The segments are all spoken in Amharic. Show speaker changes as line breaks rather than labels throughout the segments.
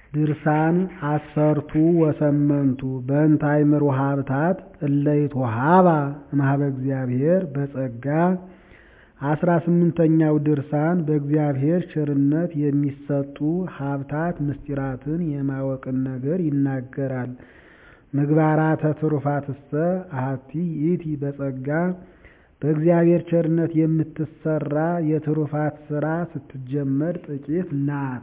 ድርሳን ዐሠርቱ ወሰመንቱ በእንተ አእምሮ ሀብታት እለ ይትወሀባ እምኀበ እግዚአብሔር በጸጋ አስራ ስምንተኛው ድርሳን በእግዚአብሔር ቸርነት የሚሰጡ ሀብታት ምስጢራትን የማወቅን ነገር ይናገራል። ምግባራተ ትሩፋትሰ አሐቲ ይእቲ በጸጋ በእግዚአብሔር ቸርነት የምትሰራ የትሩፋት ሥራ ስትጀመር ጥቂት ናት።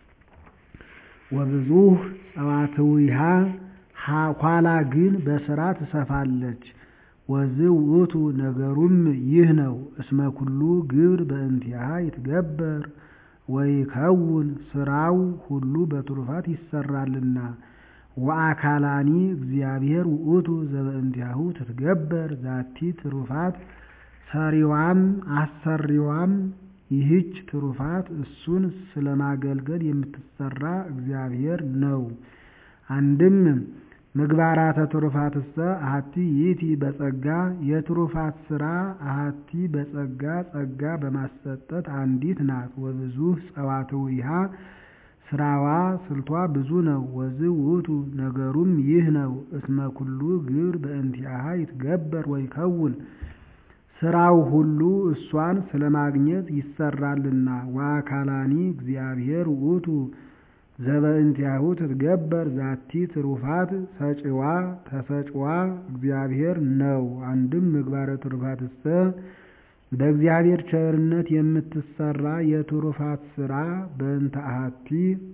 ወብዙኅ ጸዋትዊሃ ኋላ ግን በሥራ ትሰፋለች። ወዝውእቱ ነገሩም ይህ ነው። እስመ ኩሉ ግብር በእንቲአሃ ይትገበር ወይከውን ሥራው ሁሉ በትሩፋት ይሰራልና። ወአካላኒ እግዚአብሔር ውእቱ ዘበእንቲአሁ ትትገበር ዛቲ ትሩፋት ሰሪዋም አሰሪዋም ይህች ትሩፋት እሱን ስለማገልገል የምትሰራ እግዚአብሔር ነው። አንድም ምግባራተ ትሩፋትሰ አሐቲ ይእቲ በጸጋ የትሩፋት ሥራ አሐቲ በጸጋ ጸጋ በማሰጠት አንዲት ናት። ወብዙኅ ጸዋትዊሃ ሥራዋ ስልቷ ብዙ ነው። ወዝውእቱ ነገሩም ይህ ነው። እስመ ኩሉ ግብር በእንቲአሃ ይትገበር ወይከውን ሥራው ሁሉ እሷን ስለማግኘት ይሰራልና። ወአካላኒ እግዚአብሔር ውእቱ ዘበእንቲአሁ ትትገበር ዛቲ ትሩፋት ሰጪዋ ተሰጪዋ እግዚአብሔር ነው። አንድም ምግባረ ትሩፋትሰ በእግዚአብሔር ቸርነት የምትሰራ የትሩፋት ሥራ በእንተ አሐቲ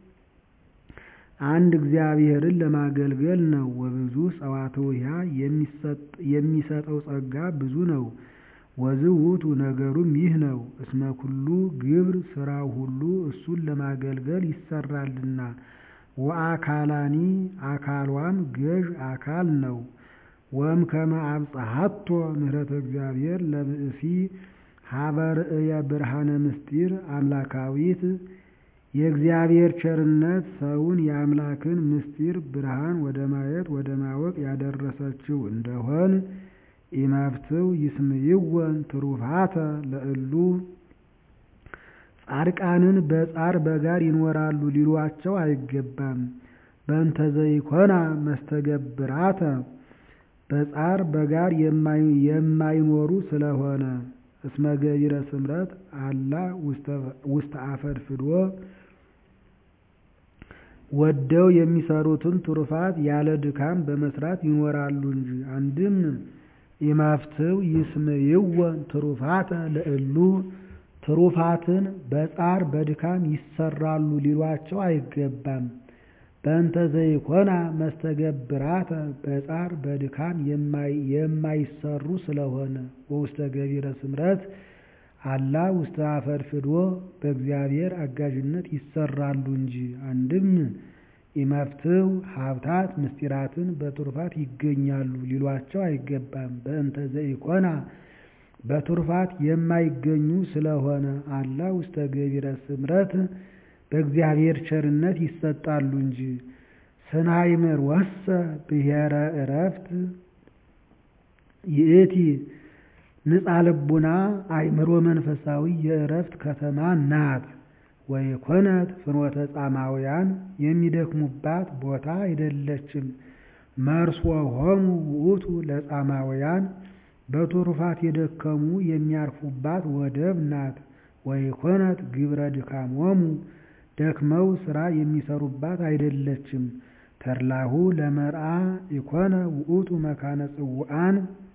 አንድ እግዚአብሔርን ለማገልገል ነው። ወብዙኅ ጸዋትዊሃ የሚሰጠው ጸጋ ብዙ ነው። ወዝውእቱ ነገሩም ይህ ነው። እስመ ኩሉ ግብር ሥራው ሁሉ እሱን ለማገልገል ይሰራልና። ወአካላኒ አካሏም ገዥ አካል ነው። ወእምከመ አብጽሐቶ ምሕረተ እግዚአብሔር ለብእሲ ሀበ ርእየ ብርሃነ ምስጢር አምላካዊት የእግዚአብሔር ቸርነት ሰውን የአምላክን ምስጢር ብርሃን ወደ ማየት ወደ ማወቅ ያደረሰችው እንደሆን ኢመፍትው ይስምይወን ትሩፋተ ለእሉ ጻድቃንን በጻር በጋር ይኖራሉ ሊሏቸው አይገባም። በእንተ ዘይኮና መስተገብራተ በጻር በጋር የማይኖሩ ስለሆነ እስመ ገቢረ ስምረት አላ ውስተ አፈድፍዶ ወደው የሚሰሩትን ትሩፋት ያለ ድካም በመስራት ይኖራሉ እንጂ። አንድም ኢመፍትው ይስምይወን ትሩፋተ ለእሉ ትሩፋትን በጻር በድካም ይሰራሉ ሊሏቸው አይገባም። በእንተ ዘይኮና መስተገብራተ በጻር በድካም የማይሰሩ ስለሆነ ወውስተ ገቢረ ስምረት አላ ውስተ አፈድፍዶ በእግዚአብሔር አጋዥነት ይሰራሉ እንጂ። አንድም ኢመፍትው ሀብታት ምስጢራትን በትሩፋት ይገኛሉ ሊሏቸው አይገባም። በእንተ ዘኢኮና በትሩፋት የማይገኙ ስለሆነ አላ ውስተ ገቢረ ስምረት በእግዚአብሔር ቸርነት ይሰጣሉ እንጂ። ስናይምር ወሰ ብሔረ ዕረፍት ይእቲ ንጻ ልቡና አእምሮ መንፈሳዊ የዕረፍት ከተማ ናት። ወይኮነት ፍኖተ ጻማውያን የሚደክሙባት ቦታ አይደለችም። መርሶ ሆሙ ውእቱ ለጻማውያን በትሩፋት የደከሙ የሚያርፉባት ወደብ ናት። ወይኮነት ግብረ ድካሞሙ ደክመው ሥራ የሚሰሩባት አይደለችም። ተድላሁ ለመርአ ኢኮነ ውእቱ መካነ ጽውዓን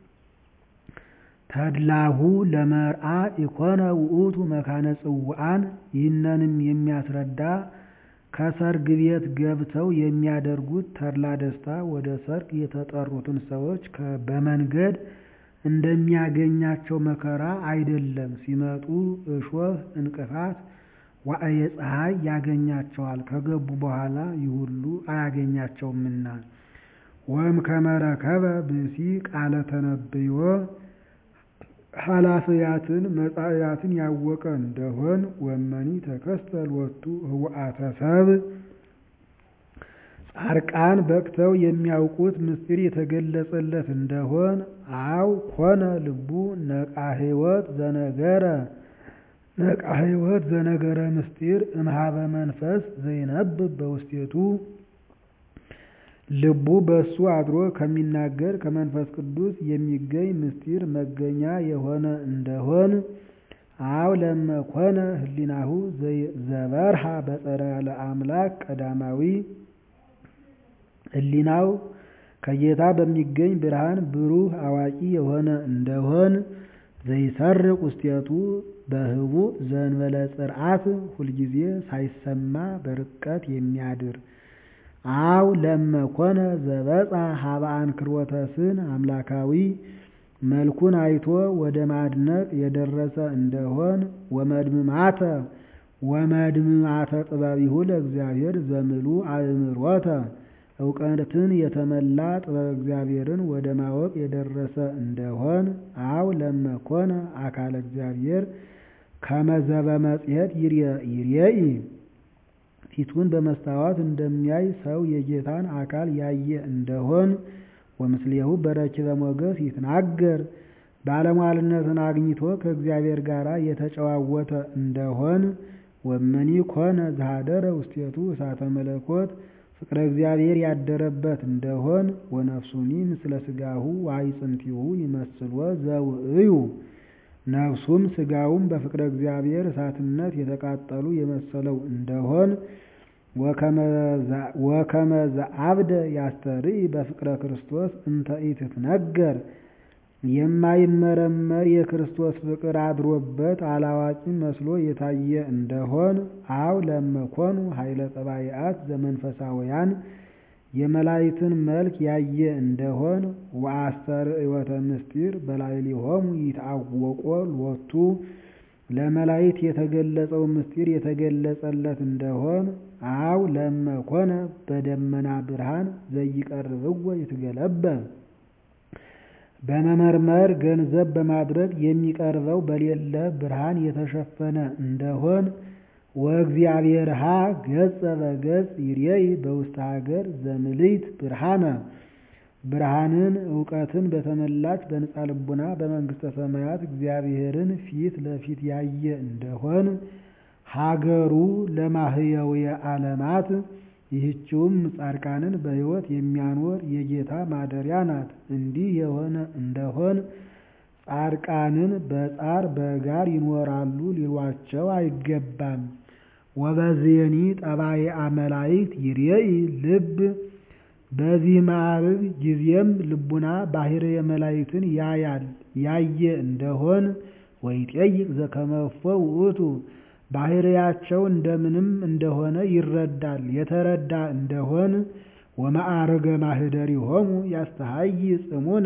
ተድላሁ ለመርአ ኢኮነ ውእቱ መካነ ጽውዓን ይህንንም የሚያስረዳ ከሰርግ ቤት ገብተው የሚያደርጉት ተድላ ደስታ ወደ ሰርግ የተጠሩትን ሰዎች በመንገድ እንደሚያገኛቸው መከራ አይደለም። ሲመጡ እሾህ እንቅፋት ዋዕየ ፀሐይ ያገኛቸዋል። ከገቡ በኋላ ይህ ሁሉ አያገኛቸውምና። ወእምከመ ረከበ ብእሲ ቃለ ተነብዮ ኃላፊያትን መጻእያትን ያወቀ እንደሆን ወመኒ ተከስተ ሎቱ ህውአተ ሰብእ ጻድቃን በቅተው የሚያውቁት ምስጢር የተገለጸለት እንደሆን አው ኮነ ልቡ ነቃ ሕይወት ዘነገረ ነቃ ሕይወት ዘነገረ ምስጢር እምኀበ መንፈስ ዘይነብብ በውስቴቱ ልቡ በእሱ አድሮ ከሚናገር ከመንፈስ ቅዱስ የሚገኝ ምስጢር መገኛ የሆነ እንደሆን አው ለመኮነ ህሊናሁ ዘበርሃ በጸረ ለአምላክ ቀዳማዊ ህሊናው ከጌታ በሚገኝ ብርሃን ብሩህ አዋቂ የሆነ እንደሆን ዘይሰርቅ ውስቴቱ በህቡዕ ዘእንበለ ጽርዓት ሁልጊዜ ሳይሰማ በርቀት የሚያድር አው ለመኮነ ዘበጻ ሀበ አንክሮተ ስን አምላካዊ መልኩን አይቶ ወደ ማድነቅ የደረሰ እንደሆን ወመድምማተ ወመድምማተ ጥበቢሁ ለእግዚአብሔር ዘምሉ አእምሮተ እውቀትን የተመላ ጥበብ እግዚአብሔርን ወደ ማወቅ የደረሰ እንደሆን አው ለመኮነ አካለ እግዚአብሔር ከመዘበ መጽሔት ይርየኢ ፊቱን በመስታወት እንደሚያይ ሰው የጌታን አካል ያየ እንደሆን ወምስሌሁ በረኪበ ሞገስ ይትናገር ባለሟልነትን አግኝቶ ከእግዚአብሔር ጋር የተጨዋወተ እንደሆን ወመኒ ኮነ ዘኀደረ ውስቴቱ እሳተ መለኮት ፍቅረ እግዚአብሔር ያደረበት እንደሆን ወነፍሱኒ ምስለ ሥጋሁ ወአዕፅንቲሁ ይመስልዎ ዘውእዩ ነፍሱም ሥጋውም በፍቅረ እግዚአብሔር እሳትነት የተቃጠሉ የመሰለው እንደሆን ወከመ ዘአብደ ያስተርኢ በፍቅረ ክርስቶስ እንተ ኢትትነገር የማይመረመር የክርስቶስ ፍቅር አድሮበት አላዋቂ መስሎ የታየ እንደሆን አው ለመኮኑ ኃይለ ጠባይአት ዘመንፈሳውያን የመላእክትን መልክ ያየ እንደሆን ወአስተርእዮተ ምስጢር በላዕሌሆሙ ይትአወቆ ሎቱ ለመላእክት የተገለጸው ምስጢር የተገለጸለት እንደሆን አው ለመኮነ በደመና ብርሃን ዘይቀርብዎ ይትገለበብ በመመርመር ገንዘብ በማድረግ የሚቀርበው በሌለ ብርሃን የተሸፈነ እንደሆን ወእግዚአብሔርሃ ገጸ በገጽ ይርየኢ በውስተ ሀገር ዘምልዕት ብርሃነ ብርሃንን እውቀትን በተመላች በንጻ ልቡና በመንግሥተ ሰማያት እግዚአብሔርን ፊት ለፊት ያየ እንደሆን ሀገሩ ለማህየውየ ዓለማት ይህችውም ጻድቃንን በሕይወት የሚያኖር የጌታ ማደሪያ ናት። እንዲህ የሆነ እንደሆን ጻድቃንን በጻር በጋር ይኖራሉ ሊሏቸው አይገባም። ወበዝየኒ ጠባይአ መላእክት ይርየኢ ልብ በዚህ ማዕርግ ጊዜም ልቡና ባሕርየ መላእክትን ያያል ያየ እንደሆን ወይጠይቅ ዘከመ እፎ ውእቱ ባሕርያቸው እንደምንም እንደሆነ ይረዳል የተረዳ እንደሆን ወማዕርገ ማኅደሪሆሙ ያስተሐይ ጽሙነ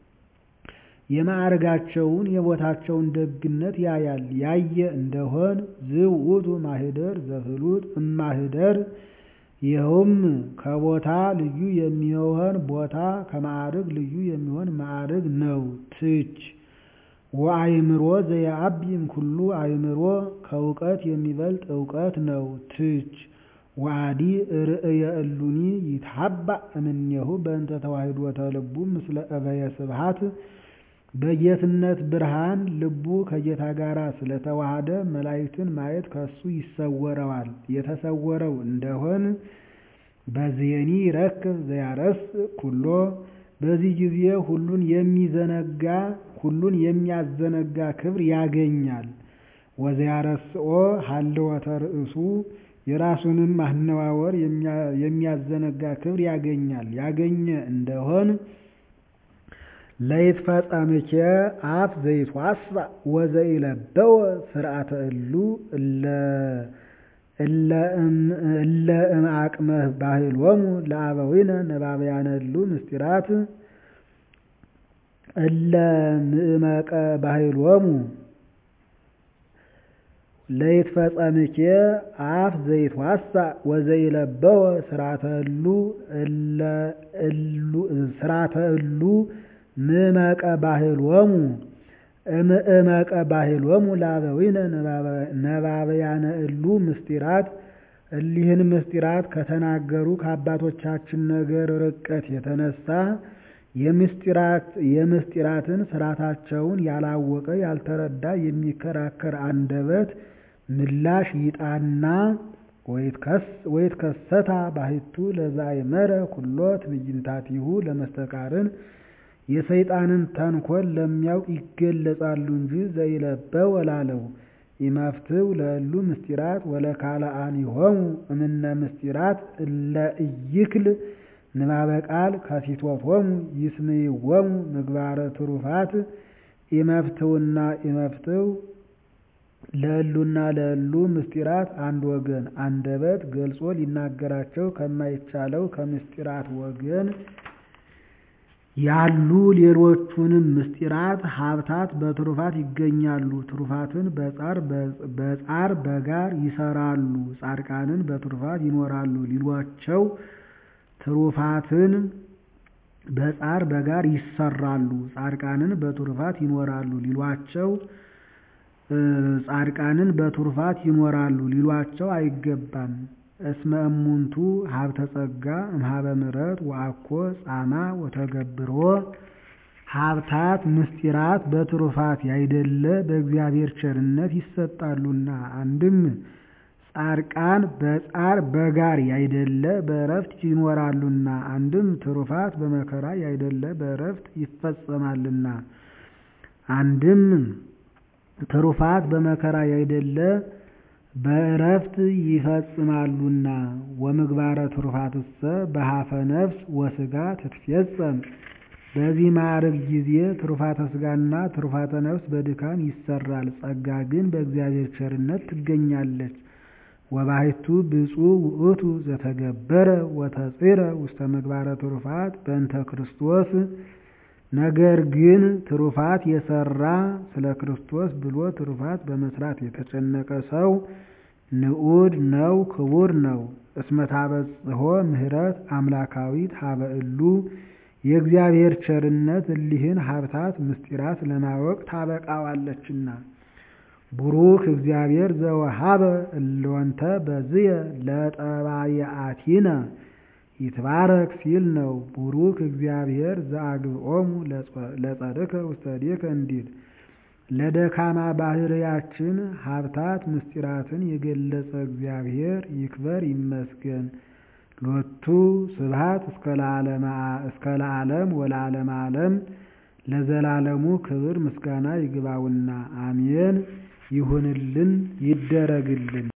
የማዕርጋቸውን የቦታቸውን ደግነት ያያል ያየ እንደሆን ዝውእቱ ማኅደር ዘፍሉጥ እማኅደር ይኸውም ከቦታ ልዩ የሚሆን ቦታ ከማዕርግ ልዩ የሚሆን ማዕርግ ነው። ትች ወአእምሮ ዘየዐቢም ኩሉ አእምሮ ከእውቀት የሚበልጥ እውቀት ነው። ትች ወአዲ ርእየ እሉኒ ይትሐባእ እምኔሁ በእንተ ተዋሕዶተ ልቡ ምስለ እበየ ስብሐት በጌትነት ብርሃን ልቡ ከጌታ ጋር ስለተዋሃደ መላእክትን ማየት ከሱ ይሰወረዋል። የተሰወረው እንደሆን በዝየኒ ይረክብ ዘያረስ ኩሎ በዚህ ጊዜ ሁሉን የሚዘነጋ ሁሉን የሚያዘነጋ ክብር ያገኛል። ወዘያረስኦ ሀልወተ ርእሱ የራሱንም ማነዋወር የሚያዘነጋ ክብር ያገኛል። ያገኘ እንደሆን ለይትፈጸምኬ አፍ ዘይትዋስዕ ወዘኢለበወ ስርዓተ እሉ እለ እምአቅመ ባህሎሙ ለአበዊነ ነባብያነ እሉ ምስጢራት እለ ምእመቀ ባህሎሙ ለይትፈጸምኬ አፍ ዘይትዋስዕ ወዘኢለበወ ስርዓተ እሉ ምእመቀ ባህሎሙ እምእመቀ ባህሎሙ ለአበዊነ ነባብያነ እሉ ምስጢራት እሊህን ምስጢራት ከተናገሩ ከአባቶቻችን ነገር ርቀት የተነሳ የምስጢራትን ስራታቸውን ያላወቀ ያልተረዳ የሚከራከር አንደበት ምላሽ ይጣና ወይትከሰታ ባሕቱ ለዘአእመረ ኩሎ ትዕይንታቲሁ ለመስተቃርን የሰይጣንን ተንኰል ለሚያውቅ ይገለጻሉ እንጂ ዘኢለበው ላለው ኢመፍትው ለእሉ ምስጢራት ወለካልአኒሆሙ እምነ ምስጢራት እለ ኢይክል ንባበ ቃል ከፊቶቶሙ ይስምይዎሙ ምግባረ ትሩፋት ኢመፍትውና ኢመፍትው ለእሉና ለእሉ ምስጢራት አንድ ወገን አንደበት ገልጾ ሊናገራቸው ከማይቻለው ከምስጢራት ወገን ያሉ ሌሎቹንም ምስጢራት ሀብታት በትሩፋት ይገኛሉ። ትሩፋትን በጻር በጋር ይሰራሉ፣ ጻድቃንን በትሩፋት ይኖራሉ ሊሏቸው ትሩፋትን በጻር በጋር ይሰራሉ፣ ጻድቃንን በትሩፋት ይኖራሉ ሊሏቸው ጻድቃንን በትሩፋት ይኖራሉ ሊሏቸው አይገባም። እስመ እሙንቱ ሀብተ ጸጋ እምኀበ ምሕረት ወአኮ ጻማ ወተገብሮ ሀብታት ምስጢራት በትሩፋት ያይደለ በእግዚአብሔር ቸርነት ይሰጣሉና። አንድም ጻድቃን በጻር በጋር ያይደለ በእረፍት ይኖራሉና። አንድም ትሩፋት በመከራ ያይደለ በእረፍት ይፈጸማልና። አንድም ትሩፋት በመከራ ያይደለ በእረፍት ይፈጽማሉና። ወምግባረ ትሩፋትሰ በሀፈ ነፍስ ወሥጋ ትትፌጸም። በዚህ ማዕረግ ጊዜ ትሩፋተ ሥጋና ትሩፋተ ነፍስ በድካም ይሰራል፣ ጸጋ ግን በእግዚአብሔር ቸርነት ትገኛለች። ወባሕቱ ብፁዕ ውእቱ ዘተገበረ ወተጽረ ውስተ ምግባረ ትሩፋት በእንተ ክርስቶስ ነገር ግን ትሩፋት የሰራ ስለ ክርስቶስ ብሎ ትሩፋት በመስራት የተጨነቀ ሰው ንዑድ ነው፣ ክቡር ነው። እስመ ታበጽሖ ምሕረት አምላካዊት ሀበ እሉ የእግዚአብሔር ቸርነት እሊህን ሀብታት ምስጢራት ለማወቅ ታበቃዋለችና። ቡሩክ እግዚአብሔር ዘወሀበ እሎንተ በዝየ ለጠባየአቲነ ይትባረክ ሲል ነው። ቡሩክ እግዚአብሔር ዘአግብኦሙ ለጸድከ ውስተ እዴከ እንዲል ለደካማ ባህርያችን ሀብታት ምስጢራትን የገለጸ እግዚአብሔር ይክበር ይመስገን። ሎቱ ስብሐት እስከ ለዓለም ወለዓለመ ዓለም ለዘላለሙ ክብር ምስጋና ይግባውና አሜን። ይሁንልን ይደረግልን።